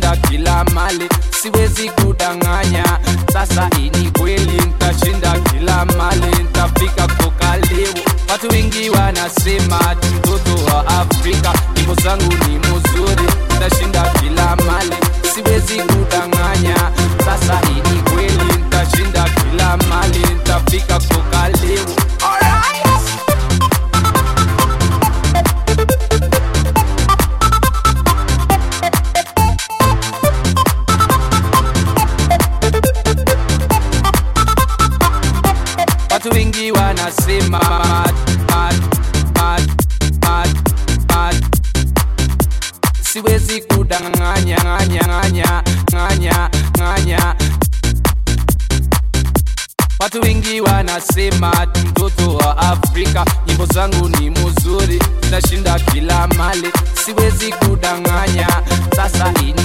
nitashinda kila mali siwezi kudanganya sasa ini kweli nitashinda kila mali nitafika koka leo watu wengi wanasema ati mtoto wa afrika nyimbo zangu ni mzuri nitashinda kila mali siwezi kudanganya sasa ini kweli nitashinda kila mali nitafika koka leo Alright. watu wengi wanasema mad, mad, mad, mad, mad. siwezi kudanganya nganya nganya nganya nganya watu wengi wanasema ati mtoto wa afrika nyimbo zangu ni mzuri nashinda kila mali siwezi kudanganya sasa ini